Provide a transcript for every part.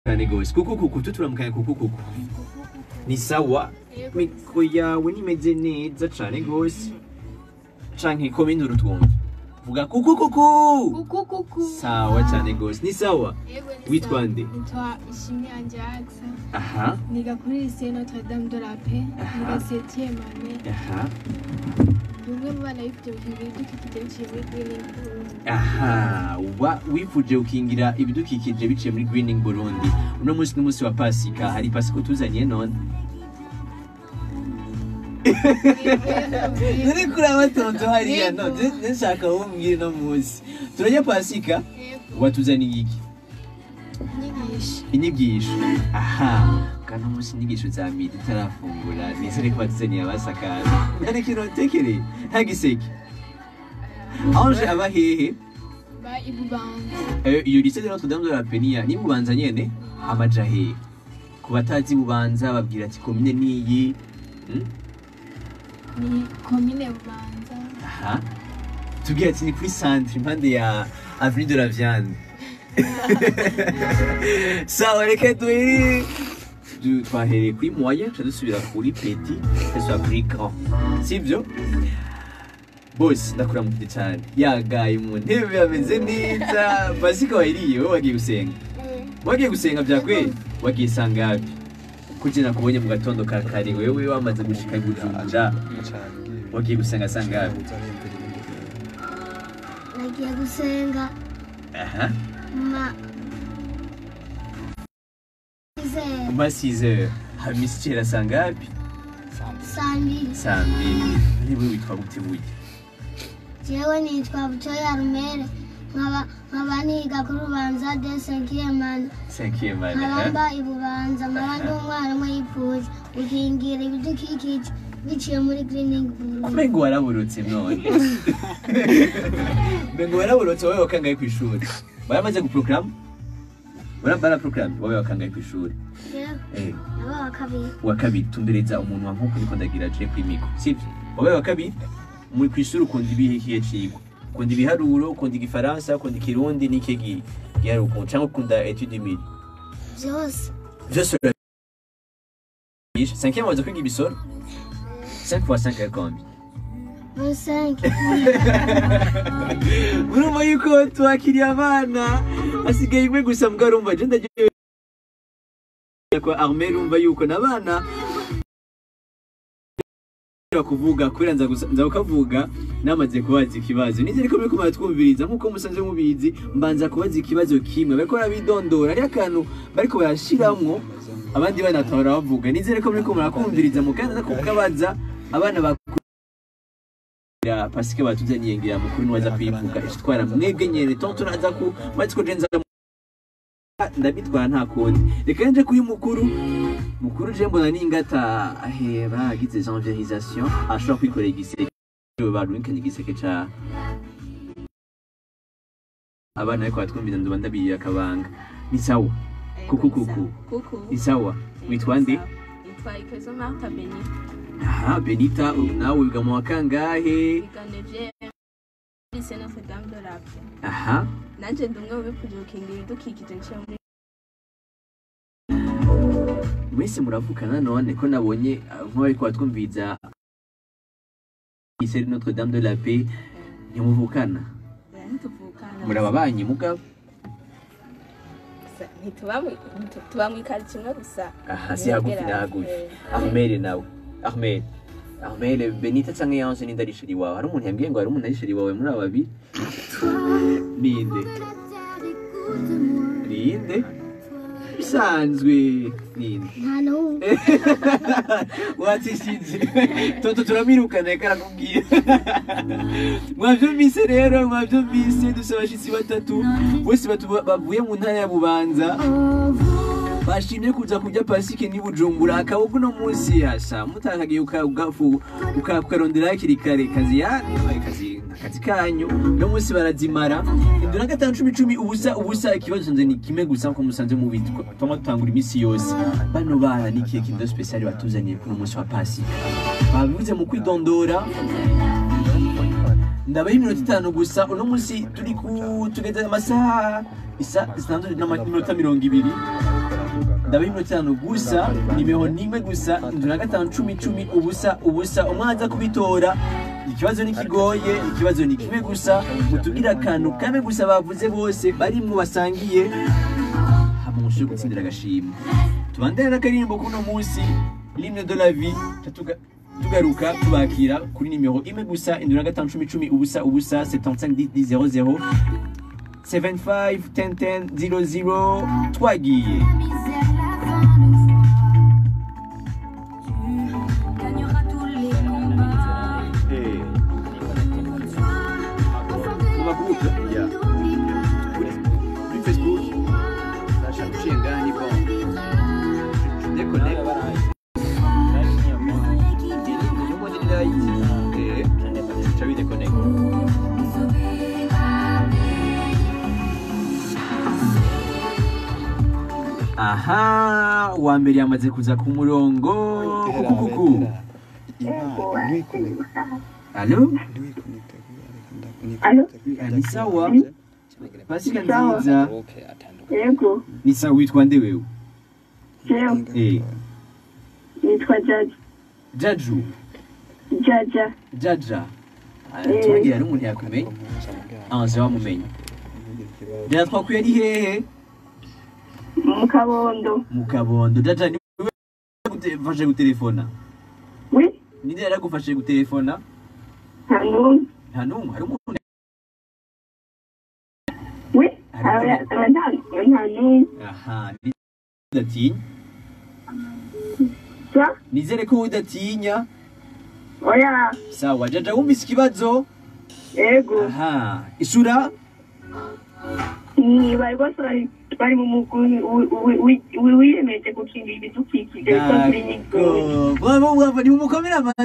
cyane gose kuku kuku tuturamukanye kuku kuku ni sawa mikro yawe nimeze neza cane gose canke koma induru twumva vuga kuku kuku Kuku kuku. sawa cane gose ni sawa Yego, ni Witwa sawa. nde? Nitwa Ishimwe Anjaxa. aha Niga kuri lycée Notre Dame de la Paix. Niga 7e année. aha Ndi umwe mu bana bifite gukingira ibidukikije biciye muri Greening Burundi. aha wa wifuje gukingira ibidukikije biciye muri greening burundi uno munsi n'umunsi wa pasika hari pasika utuzaniye none none kuri abatonto hariya no nshaka wumbwire no munsi turajya pasika Yego. watuzaniye iki Inyigisho. inyigisho aha kandi umunsi inyigisho za midi utarafungura nizere ko batuzaniye abasakaza nta n'ikintu watekereye nta giseke anje aba hehe Ba Ibubanza. Eh, iyo lycée de Notre Dame de la Penia ni bubanza nyene amaja hehe ku batazi bubanza babwira ati komine niyi Hmm? Ni komine Bubanza. aha tubwira ati ni kuri centre impande ya avenue de la Viande sawa reka duhere Du- twahereye kuri moyen tuca dusubira kuri petit tuca kuri grand sivyo bose ndakuramukije cyane yagaye mu ntebe ameze neza pasika wayiriye wowe wagiye gusenga wagiye gusenga bya kweli wagiye sangapi kuki nakubonye mu gatondo ka kare wewe wamaze gushika i Bujumbura wagiye gusenga sangapi nagiye gusenga aha ma izere uma 6 heures hamisi kera sangapi saa mbiri saa mbiri niwe witwa gute burya jewe nitwa butoya rumere nkaba nkaba niga kuri ubanza de senkiyemana cinquième année nkaba hein? mba ibubanza nkaba ndi umwarimu yipfuje gukingira ibidukikije biciye muri greening burundi umengo waraburutse none umengo waraburutse wowe wakangaye ku ishuri baramaze guprograma baraprograme wowe wakangaye ku ishuri jewe eh naba wa kabiri wa kabiri tumbereza umuntu wa nkuko niko ndagira aje kwimiko sivyo wowe wa kabiri muri ku ishuri ukunda ibihiye cigwa ukunda ibiharuro ukunda igifaransa ukunda ikirundi n'iki gi- giharuro ukunda cyangwa ukunda etude mili byose byose urabigisha cinquième waza kwiga ibisoro 5 fois 5 est combien muri senke urumva yuko twakiriye abana hasigaye imwe gusa mbwa urumva je ndagiye kwa arme urumva yuko n'abana kuvuga kubera nza gusa- nza kukavuga namaze kubaza ikibazo nizere ko muriko muratwumviriza nk'uko musanzwe mubizi mbanza kubaza ikibazo kimwe bariko barabidondora hariho akantu bariko barashiramwo abandi bana batabara bavuga nizere ko muriko murakumviriza mukanza kukabaza abana bakurira pasike batuzaniye ngira mukuru niwaza kuyivuga ishitwara mwebwe nyene tonto naza ku maze ko jenza ndabitwara nta kundi reka nje kuri mukuru mukuru je mbona ningata ahera agize janvirisation ashobora kwikorera igiseke barumikanye igiseke ca abana ariko batwumviza nduba ndabiye akabanga ni sawa kuku kuku Kuku. ni sawa witwa nde Yitwa Ikezo Martha Beni. aha benita nawe wiga mu wa kangahe Wiga Nevye. Lycée Notre Dame de la Paix. aha Nanje ndi umwe mu bifuje gukingira ibidukikije nciye muri mwese muravukana none ko nabonye uh, nk'abariko batwumviza lycée Notre Dame de la Paix ntimuvukana ntituvukana. muri ababanyi mugabo Gusa ntituba mu- ntitu- tuba mu ikaritsiye imwe gusa. aha si hagufi na hagufi Eh, Armel nawe Armel Armel Benita canke Yanje ninde ari sheri wawe hari umuntu yambwiye ngo hari umuntu ari sheri wawe muri aba babiri ninde ninde bisanzwe ninde nta n'umwe watsishije toto turamwirukana reka arakubwira mwavyumvise rero mwavyumvise dufise abashitsi batatu bose batu- bavuye mu ntara ya bubanza bashimye kuza kurya pasike ni bujumbura akabugu no munsi yasha mutakagiye ukagafu ukarondera hakiri kare kazi yani kazi akazi kanyu no munsi barazimara indura gatanu cumi cumi ubusa ubusa ikibazo nze ni kimwe gusa nko musanze mubitwa twama dutangura iminsi yose bano bana ni kiye kindo special batuzaniye kuri umunsi wa pasika babivuze mu kwidondora ndabaho iminota itanu gusa uno munsi turi ku tugeze amasaha isa zitandatu n'iminota mirongo ibiri ndabaha iminota itanu gusa nimero nimwe gusa indwi na gatanu cumi cumi ubusa ubusa umwanza kubitora ikibazo ntikigoye ikibazo ni kimwe gusa mutubwire akantu kamwe gusa bavuze bose barimwo basangiye hama mushobore gutsindira agashimwe tubandane n'akaririmbo k'uno munsi limne de la vie ca tuga- tugaruka tubakira kuri nimero imwe gusa indwi na gatanu cumi cumi ubusa ubusa 75 10 00 75 10 10 00 twagiye mu magroupe ya kuri kuri facebook nashaka guciye ngaha ni bon déconnecte Nubundi ni light. Eh, ca bideconnecte. aha uwa mbere yamaze kuza ku murongo kukukuku alo Alo? ni sawa pasika nziza Yego, ni sawa witwa nde wewe jewe eh nitwa Jaja. jaju Jaja. jaja Ah, Eh. tubagira n'umuntu yakumenya ah je wamumenye rero twakwiye ari hehe Mu Kabondo. mu kabondo jaja ni wewe gufashe gutelefona Oui? ninde yaragufashe gutelefona Nta n'umwe. nta n'umwe hari umuntu Oui? Hari Aba- umuntu. aba nta nta n'umwe. aha ni- udatinya Sa? nizere ko udatinya Oya. sawa jaja wumvise ikibazo Yego. aha ishura Ni bari bose bari bari mu mugwi wi- wi- wi- wi- wiyemeje gukingira ibidukikije witwa Clinique Gold. D'accord. bravo bravo nimumukomere amashyi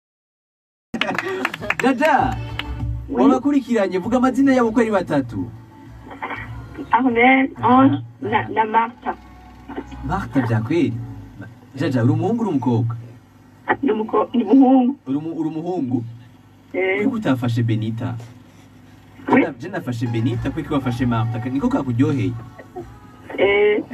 jaja wabakurikiranye vuga amazina yabo uko ari batatu Armel, Ange na, na Martha. marta byakweri jaja uri umuhungu uri umukobwa Ni umuko- ni umuhungu. uri umu- uri umuhungu Eh, kuko utafashe benita Oui. je nafashe benita kuko wafashe marta niko kakuryoheye eh,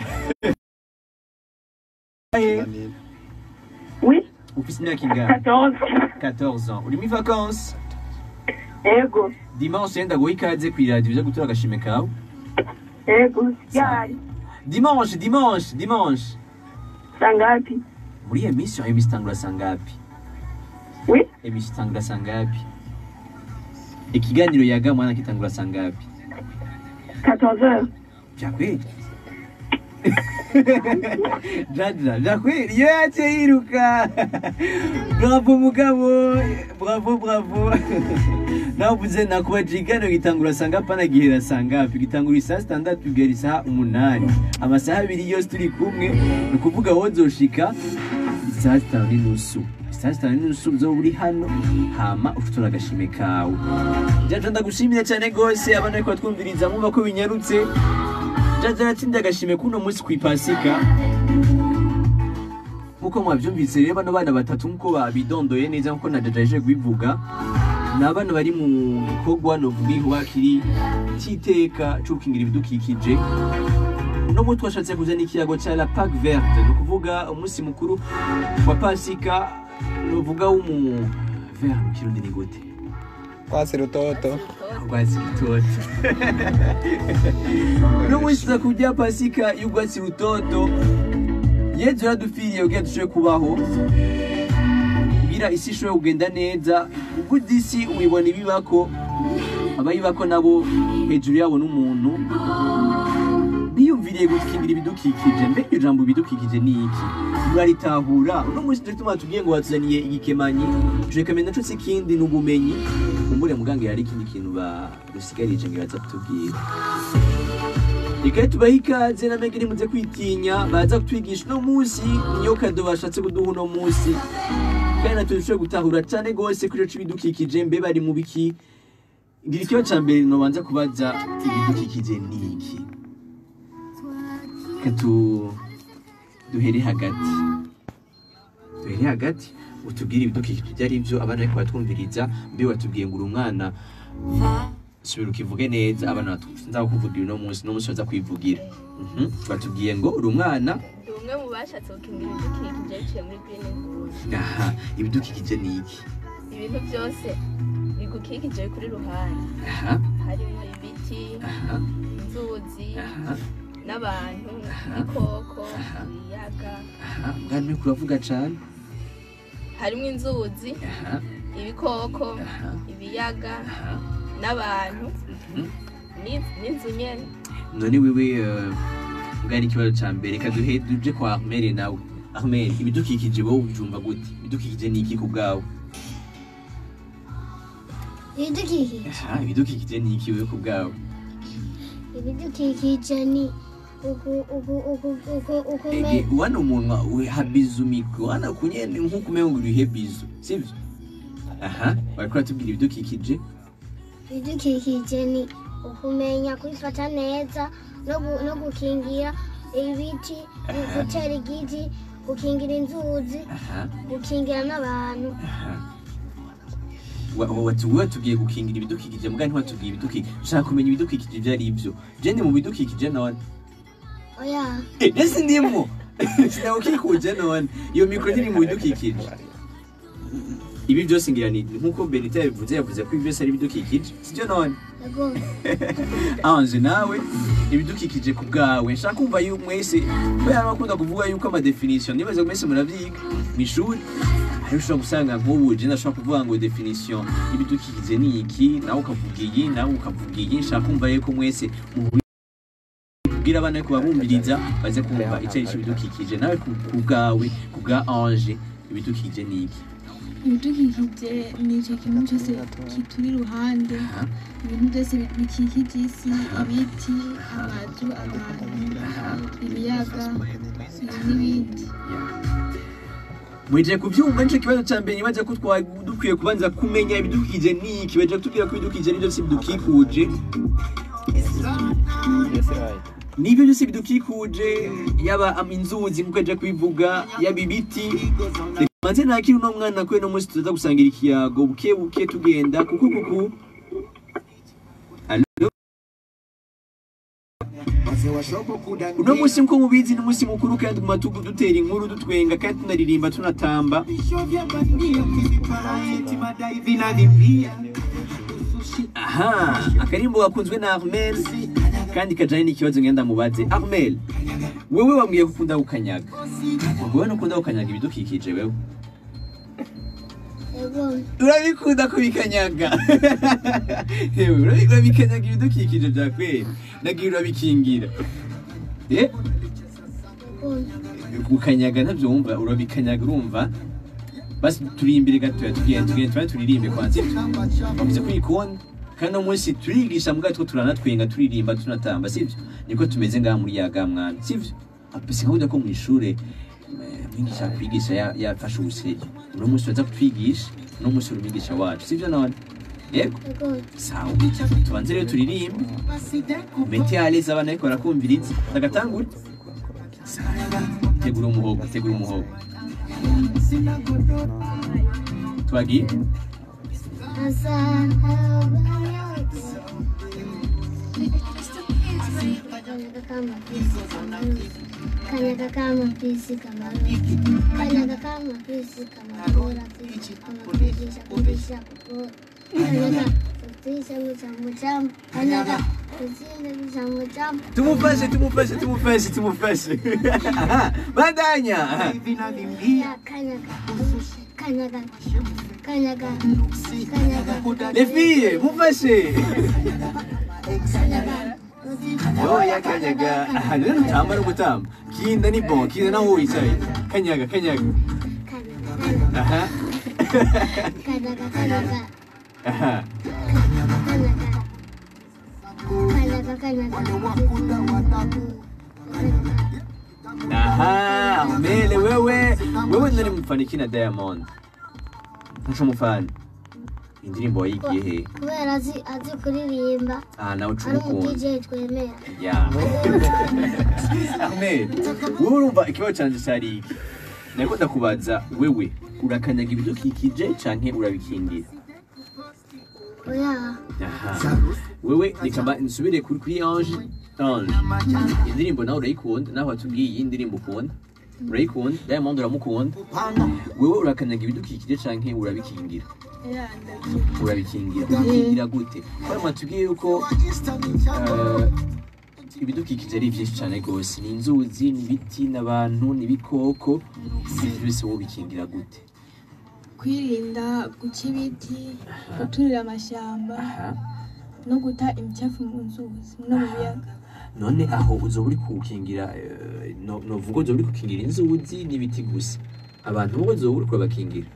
oui? ufise imyaka ingana 14. 14 ans uri muri vacances Yego. dimanche yenda guha ikaze kw'iradiyo uza gutora agashime kawe Yego. Ryari? dimanche dimanche dimanche Sangapi? muri iyo minsi iyo minsi itangura saa ngapi Oui? emisi itangura saa ngapi ikiganiro yaga mwana kitangura saa ngapi 14 heures. byakweri jaja byakweri iyo yaciye yiruka bravo mugabo bravo bravo navuze nakuba ikiganiro gitangura saa ngapi anagihera saa ngapi gitangura isaa sitandatu kugera isaha umunani amasaha abiri yose turi kumwe ni ukuvuga wowe nzoshika isaha zitanu n'inusu isaha zitanu n'inusu uzoba uri hano hama ufutura agashime kawe jaja ndagushimire cyane rwose abana ariko batwumviriza mwumva ko binyarutse jaja aratsinda agashime k'uno munsi ku ipasika nk'uko mwabyumvise rero bano bana batatu nk'uko babidondoye neza nk'uko na jaja yaje kubivuga ni abana bari mu gikorwa novuga ihuha kiri cy'iteka cyo gukingira ibidukikije uno munsi twashatse kuzana ikiyago cya la pac verte ni ukuvuga umunsi mukuru wa pasika nuvuga w'umu vert mu kirundi ni gute Kwasi rutoto. urwatsi rutoto uno munsi tuza kurya pasika y'urwatsi rutoto yezu yaradupfiriye kugira dushobore kubaho kugira isi ishobore kugenda neza ubwo isi uyibona ibibako abayibako nabo hejuru yabo n'umuntu biyumviriye gukingira ibidukikije mbega iryo jambo ibidukikije ni iki muraritahura uno munsi turi tuma tubwiye ngo batuzaniye igikemanyi turekamenya naco si ikindi ni ubumenyi kumbure muganga hari ikindi kintu barusigarije ngo baza kutubwira reka tubahe ikaze na megeri muze kwitinya baza kutwigisha uno munsi niyo kado bashatse kuduha uno munsi kandi natwe dushobore gutahura cyane rwose kuri ico ibidukikije mbe bari mu biki ngira ikibazo ca mbere nobanza kubaza ibidukikije ni iki reka tu duhere hagati duhere hagati utubwire ibidukikije ibyo ari byo abana ariko batwumviriza mbe watubwiye ngo uri umwana subira ukivuge neza abana batu nza kukuvugira uno munsi uno munsi baza kwivugira Mhm. batubwiye ngo uri umwana ndi umwe mu bashatse gukingira ibidukikije biciye muri green Bull. aha ibidukikije ni iki ibintu byose bigukikije kuri ruhande aha harimo ibiti aha inzuzi aha n'abantu ibikoko ibiyaga aha bwana uri kuravuga cane harimo inzuzi aha ibikoko aha ibiyaga aha n'abantu Mhm. ni- n'inzu nyene none wewe eh, bwari ikibazo ca mbere reka duhe duje kwa Ahmed nawe Ahmed ibidukikije wowe ubyumva gute ibidukikije ni iki ku bwawe ibidukikije aha ibidukikije ni iki wewe ku bwawe ibidukikije ni uku uku uku uku uku ege wana umunwa uhabiza umiko wana kunyene nkuko umengo ngo urihe bizu sivyo aha bariko batubwira ibidukikije ibidukikije ni ukumenya kubifata neza no gu- no gukingira ibiti gutera igiti gukingira inzuzi aha gukingira n'abantu aha Wa- wa- watu- wewe tugiye gukingira ibidukikije mbwa ntiwatubwiye ibidukikije ushaka kumenya ibidukikije ivyo ari ivyo je ndi mu bidukikije none oya Eh, ese ndimo sinawukikuje none iyo mikro ntiri mu bidukikije ibi byose ngira ni nkuko benita yabivuze yavuze ko ibi byose ari ibidukikije sibyo none yego anje nawe ibidukikije ku bwawe nshaka kumva yuko mwese kubera bakunda kuvuga yuko amadefinisiyo nibaza ko mwese muravyiga mu ishuri ariko ushobora gusanga nk'ubu je ndashobora kuvuga ngo definition y'ibidukikije ni iki nawe ukavuga iyi nawe ukavuga iyi nshaka kumva yuko mwese kubwira abana yuko babumviriza baze kumva icyo ari cyo ibidukikije nawe ku ku bwawe ku bwa anje ibidukikije ni iki ibidukikije ni icyo kintu cyose kituri iruhande Aha. ibintu byose bikikije isi ibiti amazu abantu ibiyaga n'ibindi Mweje kuvyumva nico kibazo ca mbere nibaza ko twari dukwiye kubanza kumenya ibidukikije ni iki baje kutubwira ko ibidukikije nivyo byose bidukikuje nivyo byose bidukikuje yaba am- inzuzi nkuko aje kubivuga yaba ibiti Reka manze nakiri uno mwana kwe no munsi tuza gusangira ikiyago buke buke tugenda kuku kuku Allo? uno munsi nko mubizi ni umunsi mukuru kandi guma tugu dutera inkuru dutwenga kandi tunaririmba tunatamba aha akarimbo gakunzwe na armel kandi kajanye n'ikibazo ngenda mubaze armel wewe wambwiye ko ukunda gukanyaga wewe nukunda gukanyaga ibidukikije wewe yego urabikunda kubikanyaga Yewe, urabi- urabikanyaga ibidukikije bya kweli nagira urabikingira Eh? yego gukanyaga ntabyo wumva urabikanyaga urumva basi turi imbere gatoya tugenda tugenda tuba turirimbe kwanza bavuze ko uyikunda kandi uno munsi turigisha mbwa two turanatwenga turirimba tunatamba sivyo niko tumeze ngaha muri yaga mwana sivyo apese nkabuda ko mu ishure eh, mwigisha kwigisha ya- yafashe ubusege uno munsi baza kutwigisha uno munsi uri umwigisha wacu sivyo none yego yego sawa tubanze rero turirimbe mete aleza abana ariko barakumviriza tagatangura tegura umuhogo tegura umuhogo twagiye Kanyaga kama pisi kamaro Kanyaga kama pisi kamaro Rafisi kama kudisha kudisha kukura Kanyaga kutisha muchamu chamu Kanyaga kutisha muchamu chamu tumufashe tumufashe tumufashe tumufashe bandanya Kanyaga Kanyaga Kanyaga Kanyaga les filles mufashe Kanyaga yoya kanyaga aha rero nutamba no gutamba kinda ni bon kinda naho wicaye kanyaga kanyaga Kanyaga aha Kanyaga Kanyaga aha Kanyaga Kanyaga aha mele wewe wewe nari mufana iki na diamond ntaco mufana indirimbo wayigiye he kubera azi azi kuririmba aha nawe uca ari umu umukunda DJ twemera ya ahmed wowe urumva ikibazo canje cari iki nariko ndakubaza wewe urakanyaga ibidukikije canke urabikingira oya aha wewe reka mba nsubire kuri kuri ange ange indirimbo nawe urayikunda nawe watubwiye iyi ndirimbo ukunda urayikunda diamond uramukunda wewe urakanyaga ibidukikije canke urabikingira urabikingira ubikingira gute kubera mwatubwiye yuko eh, ibidukikije ari byinshi cyane rwose ni inzuzi ni ibiti n'abantu n'ibikoko ibyo byose wowe ubikingira gute kwirinda guca ibiti guturira amashyamba aha no guta imicafu mu nzuzi no mu biyaga none aho uzoba uri kuwukingira eh, no- novuga uzoba uri gukingira inzuzi n'ibiti gusa abantu wowe uzoba uri kubakingira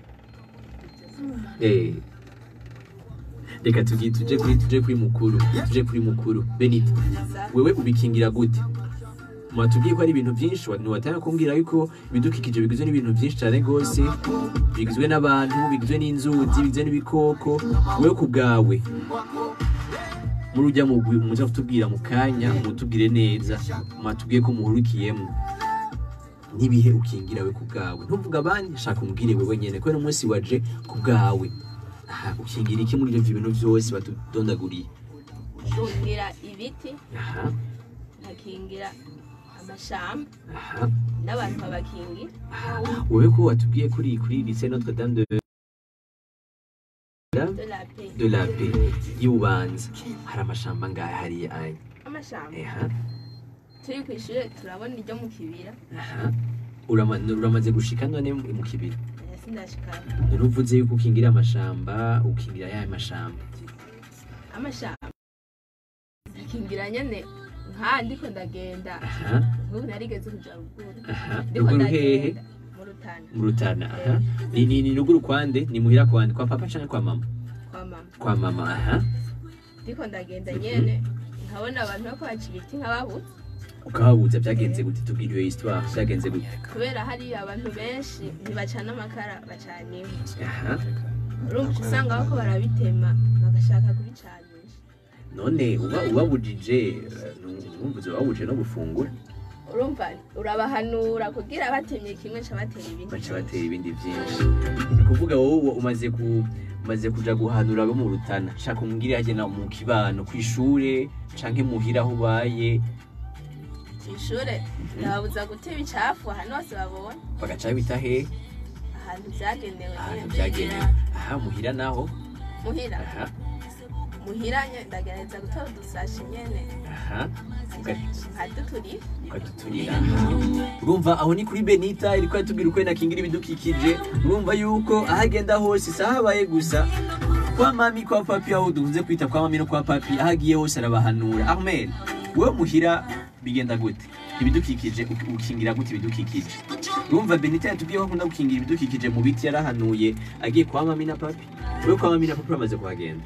Eh. reka tugi tuje kuri tuje kuri mukuru tuje kuri mukuru benito wewe ubikingira gute mwatubwiye ko ari ibintu byinshi ntiwatanga kumbwira yuko ibidukikije bigizwe n'ibintu byinshi cyane rwose bigizwe n'abantu bigizwe n'inzuzi bigizwe n'ibikoko wewe ku bwawe muri ujya mu muza kutubwira mu kanya mutubwire neza mwatubwiye ko muhurikiyemo n'ibihe ukingira we ku bwawe ntuvuga abandi shaka umbwire wewe nyene kubera umunsi waje ku bwawe aha ukingira iki muri ibyo bintu byose batudondaguriye nkingira ibiti aha nkakingira amashamba aha n'abantu babakingira wewe ko watubwiye kuri kuri lycée Notre Dame de de la paix de la paix y'ububanza hari amashamba ngahe hariya anya amashamba aha turi ku ishuri turabona iryo mu kibira aha Urama- uramaze gushika none mu kibira aya sindashikana none uvuze yuko ukingira amashamba ukingira ya mashamba amashamba akingira nyene nka ndiko ndagenda aha nk'ubu narigeze kuja ruguru aha ndiko ruguru hehe ndagenda mu rutana mu rutana aha ni ni ni ruguru kwande ni muhira kwande kwa papa canke kwa mama kwa mama kwa mama aha ndiko ndagenda nyene nkabona abantu bako baca ibiti nk'ababuze ukahabuza byagenze gute tubwire iyo histoire byagenze gute kubera hari abantu benshi ntibacana amakara bacana inkwi aha urumva uca usanga bako barabitema bagashaka kubicanisha none uba ubabujije eh, numvuze ubabujije no gufungura urumva urabahanura kugira batemye kimwe ca batera ibindi baca batera ibindi byinshi ni kuvuga wowe umaze ku umaze kuja guhanura abo mu rutana shaka umbwire hagena mu kibano kw'ishure canke muhira aho ubaye kw'ishure ndababuza guta ibicafu ahantu hose babonye bagaca bita he ahantu vyagenewe ahantu nyene byagenewe aha muhira naho muhira aha muhira nye ndagerageza gutora udusashi nyene aha uga- nkaduturira ukaduturira urumva aho ni kuri benita iriko yatubwira uko nakingira ibidukikije urumva yuko aho agenda hose si aho abaye gusa kwa mami kwa papi aho dukunze kwita kwa mami no kwa papi aho agiye hose arabahanura armel wewe muhira bigenda gute ibidukikije uk- ukingira gute ibidukikije urumva benita yatubwiye ko akunda gukingira ibidukikije mu biti yarahanuye agiye kwa mami na papi wewe kwa mami na papi uramaze kuhagenda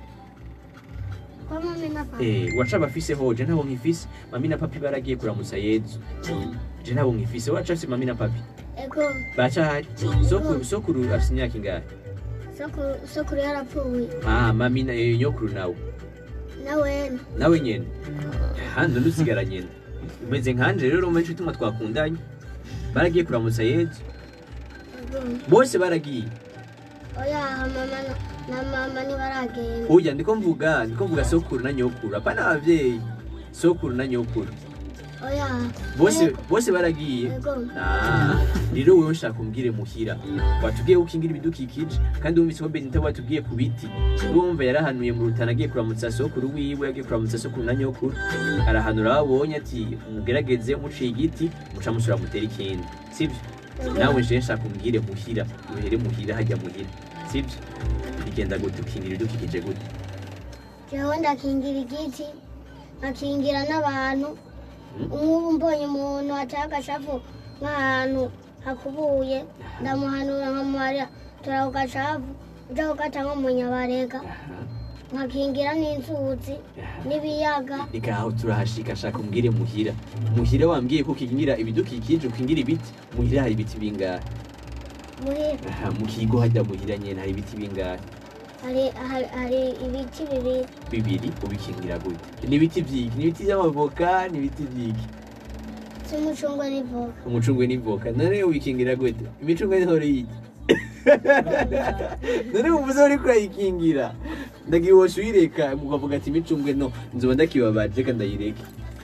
kwa mami na papa Eh, waca abafise ho je ntabwo nkifise mami na papi baragiye kuramutsa yezu je ntabwo nkifise waca afise mami na papi ego baca hari sokuru sokuru afise imyaka ingahe sokuru sokuru yarapfuye ah mami na eh, nyokuru nawe nawe nawe nyene handi usigara nyene umeze nkanje rero umenya ituma twakundanye baragiye kuramutsa yezu ego bose baragiye oya mama na- na mama ntibaragenda oya ndiko mvuga ndiko mvuga sokuru na nyokuru apana abavyeyi sokuru na nyokuru oya bose bose baragiye ego Ah, rero wewe nshaka umbwire muhira watubwiye ko ukingira ibidukikije kandi wumvise ko benita watubwiye ku biti urumva yarahanuye mu rutana agiye kuramutsa sokuru wiwe agiye kuramutsa sokuru na nyokuru arahanura ababonye ati mugerageze muciye igiti muca musura mutera ikindi sibyo nawe nje nshaka umbwire muhira uhere muhira hajya muhira sibyo bigenda gute ukingira ibidukikije gute jewe ndakingira igiti nkakingira n'abantu nk'ubu mbonye umuntu ateye agashavu nk'ahantu hakubuye ndamuhanura nkamuharira tora ku gashavu uja kugata nko mu nyabarega nkakingira n'inzuzi n'ibiyaga reka aho turahashika shaka umbwire muhira muhira wambwiye ko ukingira ibidukikije ukingira ibiti muhira hari ibiti bingahe muhira aha mu kigo hajya muhira nyene hari ibiti bingahe hari hari- hari ibiti bibiri bibiri ubikingira gute ni ibiti vyiki ni ibiti vy'amavoka ni ibiti vyiki cy'umucungwe n'ivoka umucungwe n'ivoka none ubikingira gute imicungwe ntore yiki none uvuze uriko urayikingira ndagiye wose uyireka mukavuga ati imicungwe no nzoba ndakibabaje reka ndayireke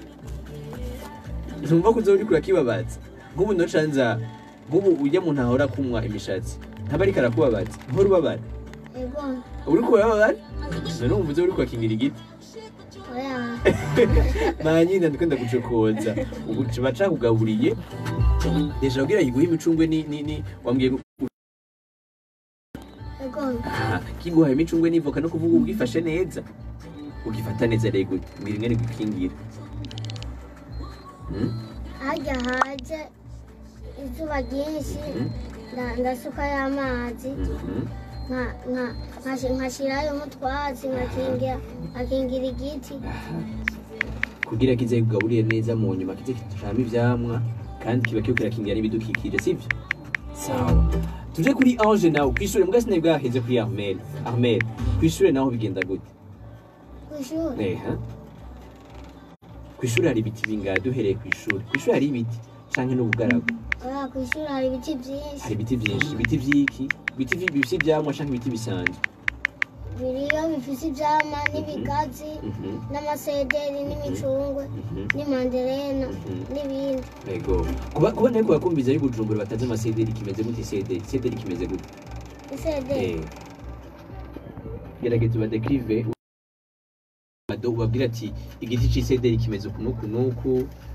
ntumva ko uzoba uriko urakibabaza nk'ubu noca nza nk'ubu ujya muntu ahora kunywa imishatsi ntaba ariko arakubabaza uhora ubabara ego uriko urababara none wumva uzoba uriko urakingira igiti oya manyine ndiko ndagucokoza ubu baca kugaburiye deja kugira yiguhe imicungwe ni ni ni wambwiye gu- ego aha kiguhaye imicungwe n'ivoka no kuvuga ubwifashe neza ugifata neza rego mbwira ingene gukingira Hmm? harya haje izuba ryinshi Mhm. nda- ndasukayo amazi Mhm. nka- nka- nkashi- nkashirayo nk'utwatsi nkakingira nkakingira igiti kugira kize kugaburiye neza mu nyuma kize kitujamo ivyamwa kandi kiba kiba kirakingira n'ibidukikije sivyo sawa tuje kuri ange nawe kwishure mbwa sinari bwaheze kuri armel armel kwishure naho bigenda gute kw'ishuri eha kw'ishure hari ibiti bingahe duhereye kw'ishure kw'ishure hari ibiti canke n'ubugaragu oya kw'ishuri hari ibiti byinshi hari ibiti vyinshi ibiti vy'iki ibiti vy- bifise ivyamwa canke ibiti bisanzwe biriyo bifise ivyama n'ibigazi Mhm, n'amasederi n'imicungwe mhm, n'imanderena Mhm. n'ibindi yego kuba kuba nariko bakumviza y'ubujumbura batazi amasederi kimeze gute isederi isederi kimeze gute isederi Eh, gerageza ubadekrive bado ubabwira ati igiti c'isederi kimeze uku n'uku n'uku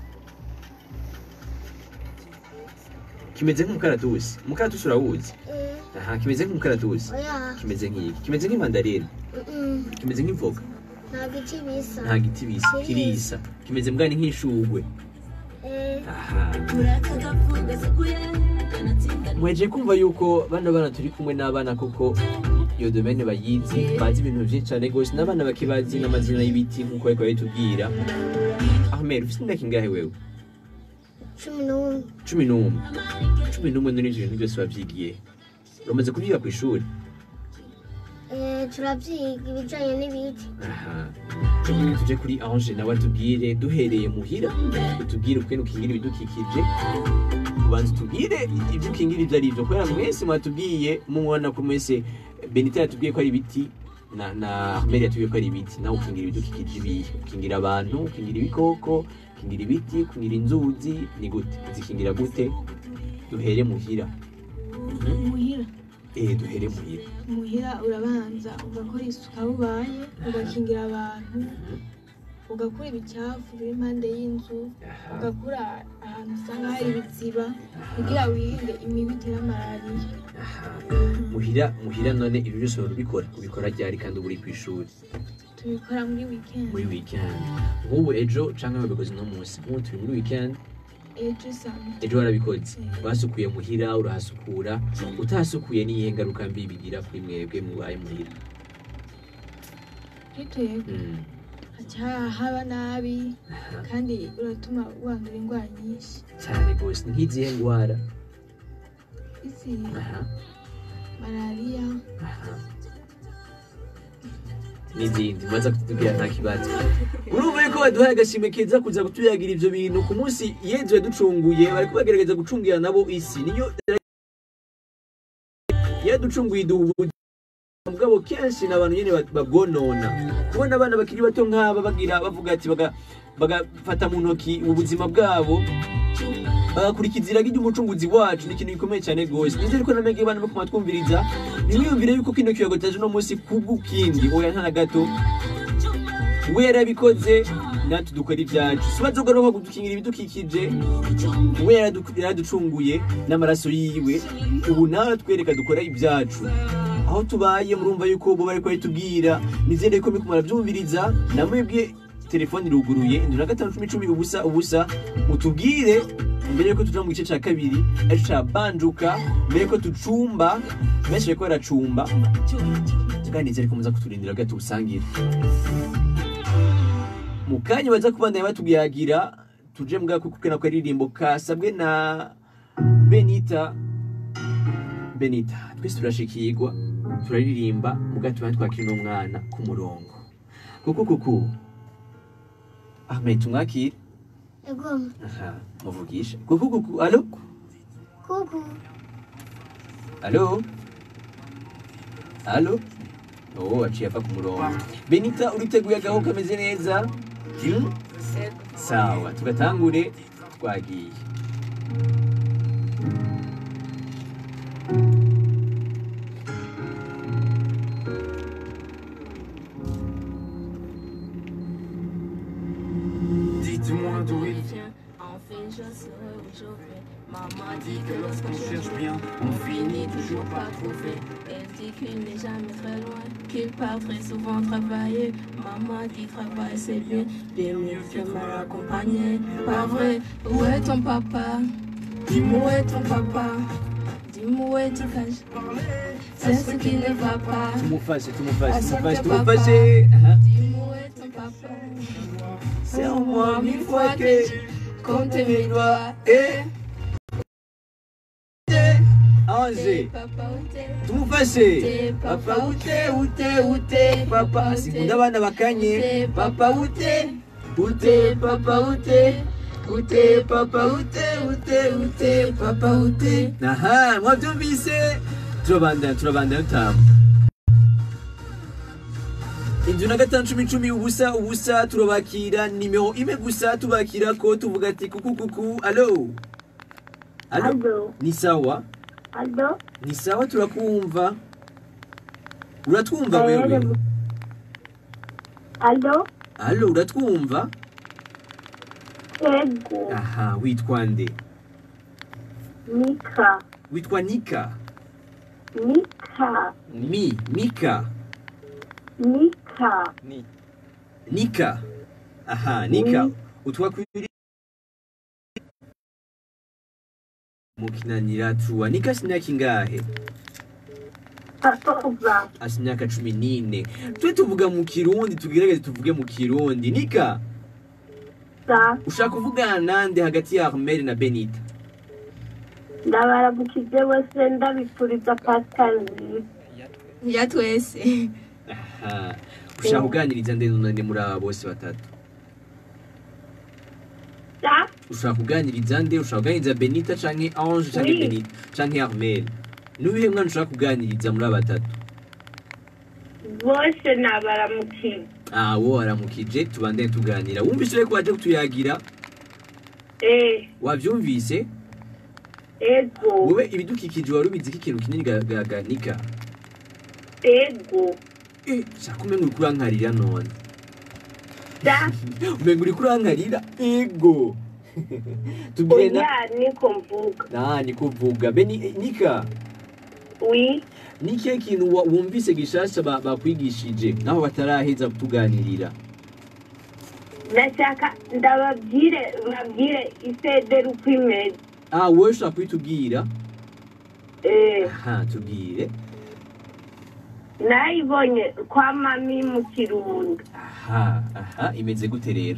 kimeze nk'umukaratusi umukaratusi urawuzi Eh, aha kimeze nk'umukaratusi oya kimeze nk'iki kimeze nk'imandarine mm, kimeze nk'ivoka nta giti bisa nta giti bisa kirisa kimeze mbwani nk'ishugwe Eh, aha mweje kumva yuko bano bana turi kumwe n'abana koko iyo domene bayizi bazi ibintu byinshi cyane rwose n'abana bakibazi n'amazina y'ibiti nk'uko bariko babitubwira ahmed ufite imyaka ingahe wewe cumi n'umwe cumi n'umwe cumi n'umwe none ivyo bintu byose wavyigiye uramaze kubyiga ku ishuri Eh, turavyiga ibijanye n'ibiti aha tuje kuri ange nawe atubwire duhereye muhira utubwire ukwene ukingira ibidukikije ubanza utubwire ibyo ukingira ibyo ari byo kubera mwese mwatubwiye mubona ko mwese benita yatubwiye ko ari ibiti na na ahmed yatubwiye ko ari ibiti nawe ukingira ibidukikije ibihe ukingira abantu ukingira ibikoko ukingira ibiti ukingira inzuzi ni gute uzikingira gute duhere muhira muhira eh duhere muhira muhira urabanza ugakora isuku aho ubaye ugakingira abantu ugakura ibicafu biri impande y'inzu Aha. ugakura ahantu usanga hari ibiziba kugira wirinde imibu itera malariya Aha. muhira muhira none ibyo byose urabikora ubikora ryari kandi uba uri ku ishuri tubikora muri weekend muri weekend nk'ubu ejo canke wabikoze uno munsi nk'ubu turi muri weekend ejo usanga ejo warabikoze wasukuye muhira urahasukura utahasukuye niyihe ngaruka mbi bigira kuri mwebwe mubaye muhira twitwebwe Mm. haca haba nabi kandi uratuma wandura indwara nyinshi cyane rwose nk'izihe ndwara izi Aha, malariya aha. n'izindi maze kutubwira nta kibazo urumva yuko baduhaye agashimwe keza kuza kutuyagira ivyo bintu ku munsi yezu yaducunguye bariko bagerageza gucungira nabo isi niyo yaducunguye iduha ubuzima bwabo kenshi ni abantu nyene ba- babwonona kubona abana bakiri bato nk'aba bagira bavuga ati baga- bagafata mu ntoki ubuzima bwabo bagakurikiza iragi ry'umucunguzi wacu ni ikintu gikomeye cyane rwose nizere ko namege bana bakoma twumviriza ntimwiyumvire yuko kino kiyago cyaje uno munsi kubw'ukindi oya nta na gato we yarabikoze natwe dukora ibyacu si bazogaruka kudukingira ibidukikije we yaradu- yaraducunguye n'amaraso yiwe ubu nawe twereka dukora ibyacu aho tubaye murumva yuko bo bariko baritubwira nizere ko muriko muravyumviriza namwebwe telefone iruguruye indwi na gatanu cumi cumi ubusa ubusa mutubwire mbere yuko tuja mu gice ca kabiri arico ca banjuka mbere yuko tucumba benshi bariko baracumba kandi nizere ko muza kuturindira bwa tubusangira mu kanya baza kubandanya batuyagira tuje mbwa kuko kena ko aririmbo kasabwe na benita benita twese turashikirwa turaririmba muga tubana twakira uno mwana ku murongo kuku kuku ahmed tumwakire egoma aha muvugisha kuku kuku alo kuku alo alo oh aciye ava ku murongo benita uriteguye agaho kameze neza Hmm? sawa tugatangure twagiye Dites-moi d'où il vient. Enfin, je serai où je vais. Maman dit dit que que lorsqu'on lorsqu'on cherche cherche bien, bien, on finit toujours par trouver. Elle dit qu'il n'est jamais très loin, qu'il part très souvent travailler. Maman dit travail c'est bien, bien mieux que mal accompagné. Pas vrai, où est ton papa Dis-moi où est ton papa Dis-moi où est tu caches C'est ce qui ne va pas. tumufashe tumufashe Asante tumufashe papa. tumufashe Aha. Dis-moi où est ton papa C'est en moi mille fois que compte mes doigts. Eh Angers Papa où t'es tumufashe papa ute ute ute papa sikunda abana bakanye papa ute ute papa ute ute papa ute ute ute papa ute aha mwabyumvise turabandana turabandana utamu inzu na gatanu cumi cumi ubusa ubusa turabakira nimero imwe gusa tubakira ko tuvuga ati kuku kuku alo alo Alo. ni sawa Alo. ni sawa turakumva uratwumva wewe Alo. alo uratwumva Ego. aha witwa nde Mika. witwa nika Mika. mi mika Mika. Ni. nika aha nika Oui. utwakwiri mukinanira tuwa nika simyaka ingahe Patoza. asi imyaka cumi n'ine twe tuvuga mu kirundi tugerageze tuvuge mu kirundi nika Sa. ushaka kuvugana nande hagati ya armel na benita Ndabaramukije bose ndabifuriza Pascal nziza. Ya twese. aha ushaka kuganiriza nde none muri aba bose batatu Sa. ushaka kuganiriza nde ushaka kuganiriza benita canke ange canke Oui. benita canke armel nuwihe mwana ushaka kuganiriza muri aba batatu Bose nabaramukije. ah wo waramukije tubandane tuganira wumvise reko waje kutuyagira Eh. wavyumvise Ego. wowe ibidukikije wari ubizi ko ikintu kinini gaganika Ego. eh shaka umenga uriko urankarira none Sa. umenga uriko urankarira ego tubwire na Oya niko mvuga. Ah, ni kuvuga beni eh, nika Oui. ni ikihe kintu wa- wumvise gishasha ba- bakwigishije naho bataraheza kutuganirira Ndashaka ndababwire babwire isederi uko imeze. ah wowe ushaka kubitubwira Eh. aha tubwire nayibonye kwa mami mu kirundo aha aha imeze gute rero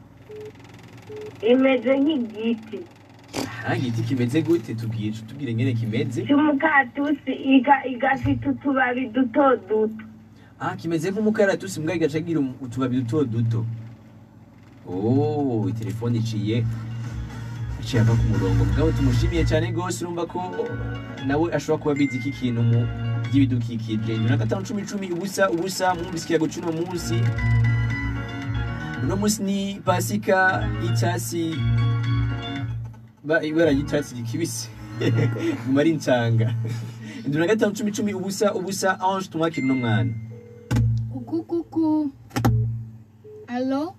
imeze nk'igiti aha igiti kimeze gute tubwire tubwire ngene kimeze cy'umukatusi iga igafite utubabi duto duto ah kimeze nk'umukaratusi mbwa igaca gira um- utubabi duto duto oh telefone iciye iciye ava ku murongo mugabo tumushimiye cyane rwose urumva ko nawe ashobora kuba abizi iki kintu mu by'ibidukikije nyuma na gatanu cumi cumi ubusa ubusa mwumvise ikiyago cy'uno munsi uno munsi ni pasika y'icyatsi ba- ibara ry'icyatsi kibisi guma ari ncanga indwi na gatanu cumi cumi ubusa ubusa ange tumwakira uno mwana Kuku kuku. Alo?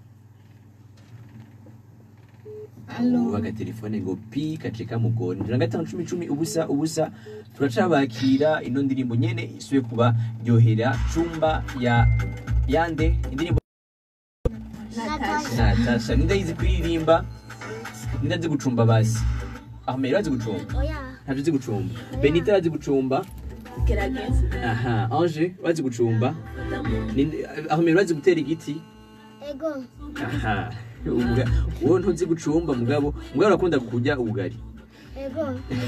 Alo? ubu agatelefone ngo pi kace kamugora indwi na gatanu cumi cumi ubusa ubusa turacabakira ino ndirimbo nyene isubiye kuba ryohera cumba ya yande indirimbo Natasha. natasha ninde yizi kuririmba ninde azi gucumba basi ahmed azi gucumba Oya. ntabyo uzi gucumba benita azi gucumba gerageza aha ange urazi gucumba Ninde- ahmed urazi gutera igiti Ego. aha Ubwa- wowe ntuzi gucumba mugabo mugabo urakunda kurya ubugari Ego.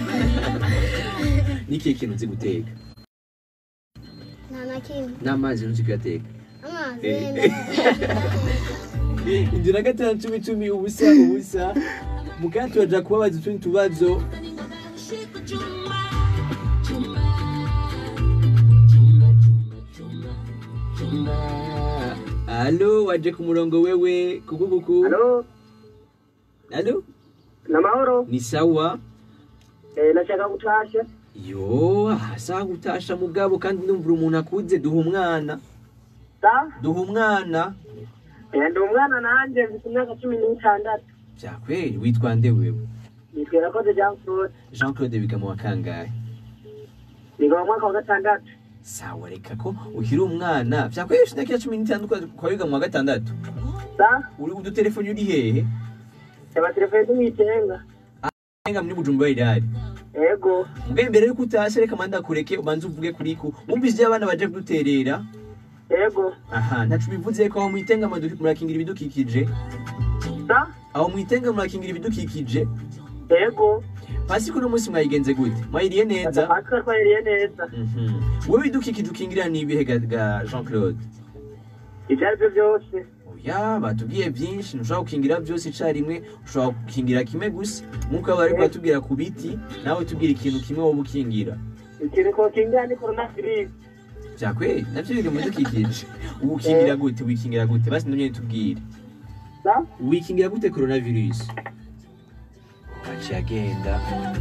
n'ikihe kintu uzi guteka Nta na kimwe. n'amazi ntuzi kuyateka Amazi Eh. wenda. inzu na gatanu cumi cumi ubusa ubusa mukanya turaja kubabaza utundi tubazo alo waje ku murongo wewe kukukuku Halo, alo na mahoro. ni sawa Eh, nashaka gutasha. yo hasa gutasha mugabo kandi numvira umuntu akuze duha umwana Sa? duha umwana Eh, ndi umwana nanje mfite imyaka cumi n'itandatu. vyakweli witwa nde wewe Nitwa Irakoze Jean Claude. jean claude biga mu wa kangahe Niga mu mwaka wa gatandatu. sawa reka ko ukiri umwana vyakweli ufite imyaka cumi n'itanu kwa wiga mu wa gatandatu Sa? uri udutelefoni uri hehe Aba telefone tumitenga. enga muri bujumbura irari Ego. mbwe mbere yuko utashe reka manda kureke ubanze uvuge kuri ku wumvise ivyo abana baje kuduterera Ego. aha ntaco bivuze ko aho mwitenga madu- murakingira ibidukikije Sa? aho mwitenga murakingira ibidukikije Ego. pasi kuno munsi mwayigenze gute mwayiriye neza Natwe twayiriye neza. Mhm. wowe ibidukikije ukingirira ni ibihe ga ga jean claude Ibyo ari byo byose. oya batubwiye byinshi ntushobora gukingira byose icarimwe ushobora gukingira kimwe gusa nk'uko aba ariko batubwira ku biti nawe tubwira ikintu kimwe wowe ukingira Ikintu twokingira ni coronavirus. vyakweli navyo biri mu bidukikije ubu ukingira gute wikingira gute basi nonyene tubwire Sa? wikingira gute coronavirus aciye agenda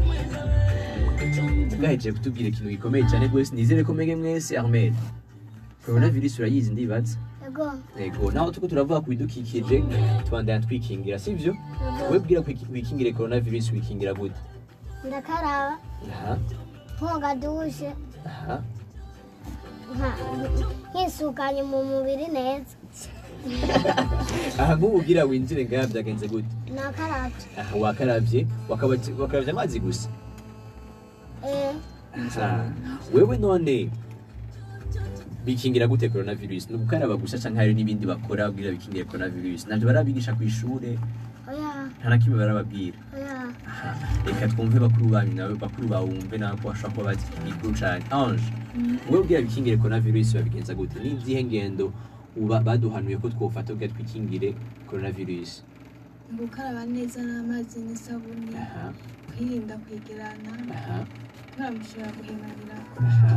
bwahejeje kutubwira ikintu gikomeye cyane rwose nizere ko mege mwese armel coronavirus urayizi ndibaza Ego. yego naho tuko turavuga ku bidukikije tubandanya twikingira sivyo wowe bwira ko wikingire coronavirus wikingira gute Ndakaraba. aha Nkoga dushe. aha nka- Nkisukanye mu mubiri neza. aha nk'ubu ugira winjire ngaha byagenze gute Nakarabye. aha wakaravye wakaba- wakaravye amazi gusa Eh. Aha. wewe none bikingira gute coronavirus ni ugukaraba gusa canke hari n'ibindi bakora bwira bikingire coronavirus navyo barabigisha ku ishure Oya. nta na kimwe barababwira Oya. Aha. reka twumve bakuru banyu nawe bakuru bawe wumve nawe ko bashobora kuba bazi igikuru cane ange wewe ubwira bikingire coronavirus babigenza gute ni izihe ngendo uba baduhanuye ko twofata kugira twikingire coronavirus gukaraba neza n'amazi n'isabuni aha kwirinda kwegerana aha kubera mushobora guhemanira aha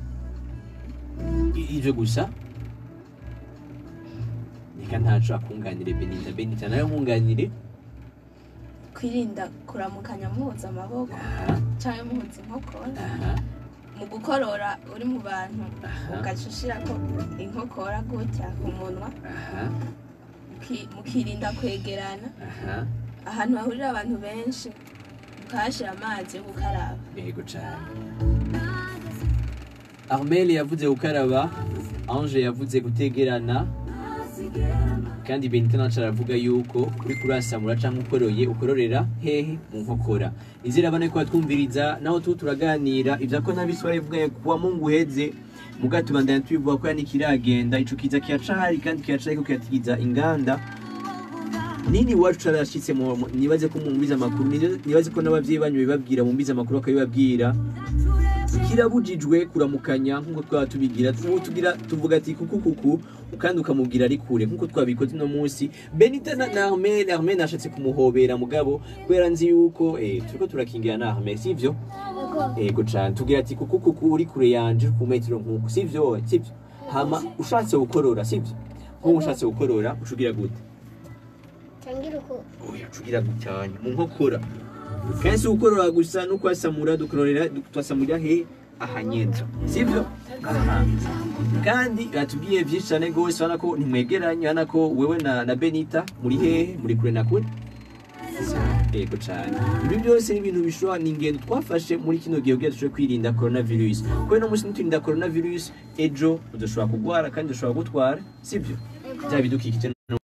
I- ivyo gusa reka ntaco akunganire benita benita nawe nkunganire kwirinda kuramukanya muhuza amaboko aha cyangwa muhuza inkokora aha mu gukorora uri mu bantu Aha. ugaca ushirako inkokora gutya ku munwa aha muki- mukirinda kwegerana aha ahantu hahurira abantu benshi mukahashira amazi yo gukaraba yego cane armel yavuze gukaraba ange yavuze gutegerana kandi benita naco aravuga yuko uri kurasamura canke ukoroye ukororera hehe mu nkokora izera bane ko batwumviriza naho tu turaganira ivya ko nabiswara ivuga kuwa mungu uheze muga tubandanya tubivuga ko yani kiragenda ico kiza kiracahari kandi kiracariko kiratigiza inganda nini iwacu carashitse mu- mu- nibaze ko mumbiza amakuru nibaze- nibaze ko n'abavyeyi banyu bibabwira mumbiza amakuru bakabibabwira kirabujijwe kuramukanya nk'uko twaba tubigira ubu tugira tuvuga ati kuku kuku kandi ukamubwira ari kure nk'uko twabikoze uno munsi benita na na armel armel nashatse kumuhobera mugabo kubera nzi yuko eh, turiko turakingira na armel sivyo Ego. ego cane tubwira ati kuku kuku uri kure yanje uri ku metero nk'uku sivyo sivyo hama ushatse gukorora sivyo nk'ubu ushatse gukorora ucugira gute Tangira uko. oya cugira gucyanya mu nkokora kenshi ukorora gusa no kwasamura dukororera twasamurira he ahanyenza sibyo aha kandi batubwiye byinshi cyane rwose urabona ko ntimwegeranye urabona ko wewe na, na benita muri hehe muri kure na kure yego cyane ibi byose ni ibintu bishobora ni ingendo twafashe muri kino gihe kugira dushobore kwirinda coronavirus kubera no munsi niturinda coronavirus ejo udashobora kurwara kandi udashobora gutwara sibyo bya bidukikije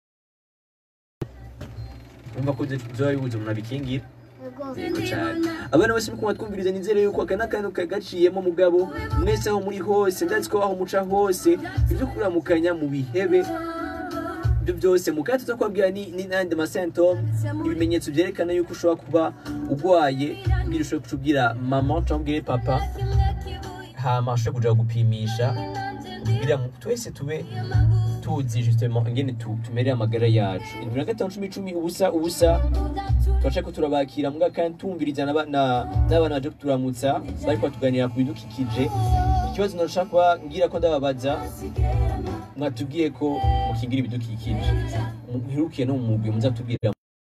umva ko byoba bibuze umuntu abikingira Ego. yego cyane abana bose muri kumva twumviriza nizere yuko aka n'akantu kagaciyemo mugabo mwese aho muri hose ndazi ko aho muca hose ibyo kuramukanya mu bihebe ibyo byose mukaya tuza kubabwira ni ni n'andi masentome ibimenyetso byerekana yuko ushobora kuba urwaye kugira ushobore kucubwira mama cyangwa ubwire papa hama ushobore kuja gupimisha kugira ngo twese tube tuzi justement ingene tu- tumereye amagara yacu indwi na gatanu cumi icumi ubusa ubusa turaca ko turabakira mbwa kandi tumviriza n'aba- na- n'abana baje kuturamutsa bariko batuganira ku bidukikije ikibazo nashaka kuba ngira ko ndababaza mwatubwiye ko mukingira ibidukikije muherukiye no mu mugwi muza tubwira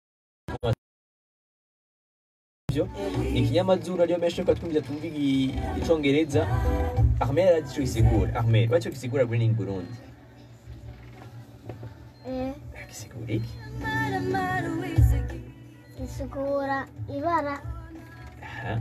byo ni ikinyamazuru ariyo menshi yuko twumvira twumva igi- icongereza Ahmed arazi ico gisigura Ahmed baco gisigura greening Burundi Eh, gisigura iki gisigura ibara aha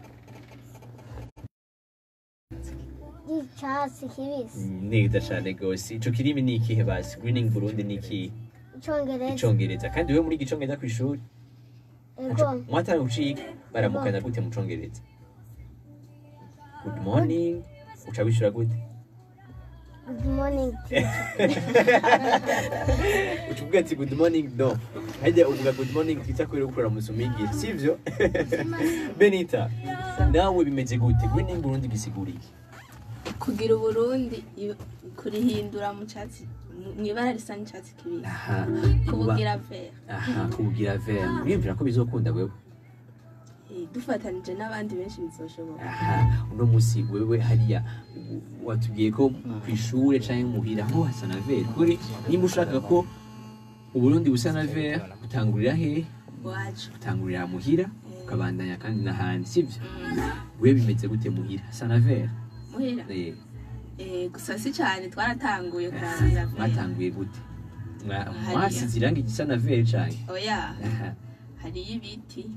ry'icyatsi kibisi neza cane gose ico kirimi ni ikihe basi greening Burundi ni ikihe icyongereza icongereza kandi wewe muri igicongereza kw'ishuri ego mwatanga guciga baramukana gute mu congereza good morning uca wishura gute good morning uca uvuga ati good morning no hajya uvuga good morning twita kubera gukora musumigira sivyo benita nawe bimeze gute greening burundi gisigura iki kugira uburundi i- kurihindura mu cyatsi mu ibara risa n'icyatsi kibisi aha kubugira vert aha kubugira vert uriyumvira ko bizokunda wewe Eh, dufatanije n'abandi benshi bizoshoboka aha uno musi wewe hariya u- watubwiye ko ku ishure canke muhira ho hasa na vert kuri nimba ushaka ko uburundi busa na vert utangurira hehe iwacu utangurira muhira ukabandanya kandi n'ahandi sivyo we bimeze gute muhira hasa na vert muhira Eh, Eh, gusa si cyane twaratanguye kurangira vert mwatanguye gute Mwa- Hariya. mwasize irangi gisa na vert canke oya Aha. hariyo ibiti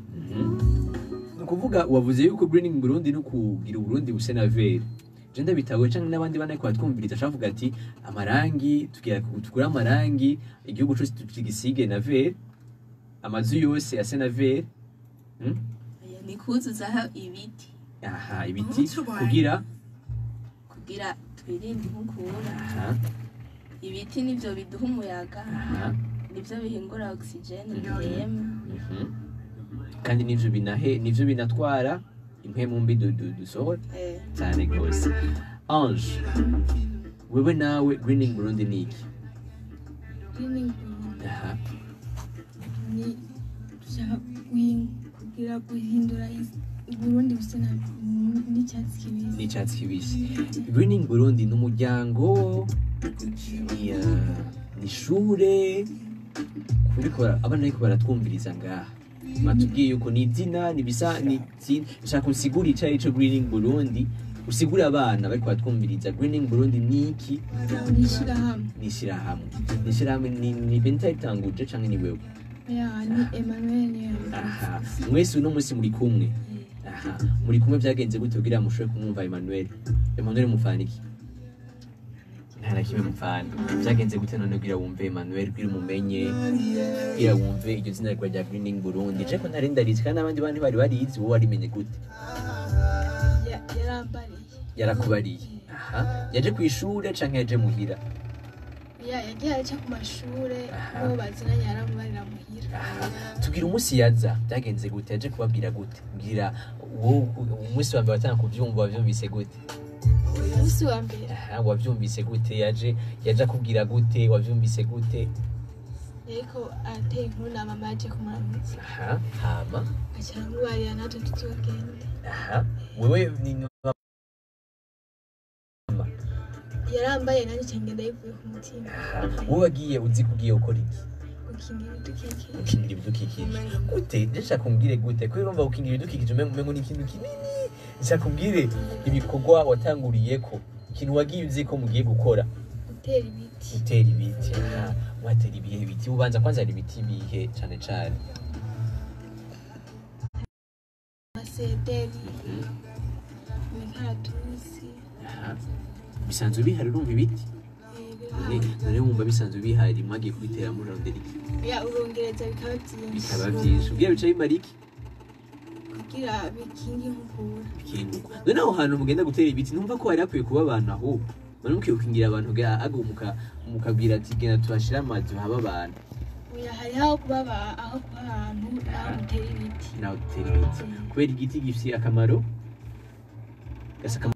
ni ukuvuga wavuze yuko greening burundi no kugira uburundi buse na vert je ndabitawe canke n'abandi bane kwa twumviriza cavuga ati amarangi tugira tugura amarangi igihugu cose tugisige na vert amazu yose ase na vert Hmm? Oya, ni kuzuzaho ibiti aha ibiti kugira kugira twirinde inkukura aha ibiti nivyo biduha umuyaga aha nivyo bihingura ogisijeni duhema mhm. kandi nivyo binahe nivyo binatwara impwemu mbi du- du- dusohora Eh, cyane rwose ange wewe nawe greening burundi ni iki Greening aha ni dushaka guhin- kugira guhindura isi- uburundi busa na- n'icyatsi kibisi n'icyatsi kibisi greening burundi ni umuryango ni uh, ni ishure kuriko bara- abana ariko baratwumviriza ngaha batubwiye yuko ni izina ni bisa ni itsi- ushaka usigura ico arico greening burundi usigure abana bariko baratwumviriza greening burundi ni iki ni ishyirahamwe ni ishyirahamwe ni ishyirahamwe ni ni benta ritanguje canke ni wewe ya ni emmanuel yari aha mwese uno munsi muri kumwe aha muri kumwe byagenze gute kugira mushobore kumwumva Emmanuel Emmanuel mufana iki nta na kimwe mufana byagenze gute none kugira wumve Emmanuel kugira umumenye kugira wumve iryo zina rwa rya Greening Burundi je ko ntari ndarizi kandi n'abandi bandi bari barizi wowe warimenye gute Ya- yarambariye yarakubariye aha yaje ku ishure canke yaje muhira ya yagiye aca ku mashure n'uwo bazinanye aramubarira muhira tubwira umunsi yaza byagenze gute yaje kubabwira gute mbwira wowe umunsi wa mbere watanga kuvyumva wavyumvise gute umunsi wa mbere Aha, wavyumvise gute yaje yaje akubwira gute wavyumvise gute yariko arateye inkuru na mama yaje kumuramutsa aha hama aca aramubarira natwe tuzogenda aha wewe ni yarambaye nanjye nca ngenda yivuye ku mutima aha wowe wagiye uzi kugiye gukora iki gukingira ibidukikije gukingira ibidukikije gute ndashaka kumbwire gute kubera urumva gukingira ibidukikije umengo umengo ni ikintu kinini ndashaka kumbwire ibikorwa watanguriyeko ikintu wagiye uzi ko mugiye gukora gutera ibiti gutera ibiti aha watera ibihe biti ubanza kwanza hari ibiti bihe cane cane amasederi imikaratusi aha bisanzwe bihari urumva ibiti eh, Ni- none wumva bisanzwe bihari mwagiye kubitera muri rondera iki ya urongereza bikaba byinshi bikaba byinshi ubwira bica bimara iki kugira bikinge inkukura ikintu none aho hantu mugenda gutera ibiti numva ko hari hakwiye kuba abantu aho bari mukwiye gukingira abantu ga ago muka mukabwira ati genda tuhashire amazu haba abantu oya hari aho kuba aba- aho kuba ahantu aho gutera ibiti nawe dutera ibiti kubera igiti gifite akamaro gasa akamaro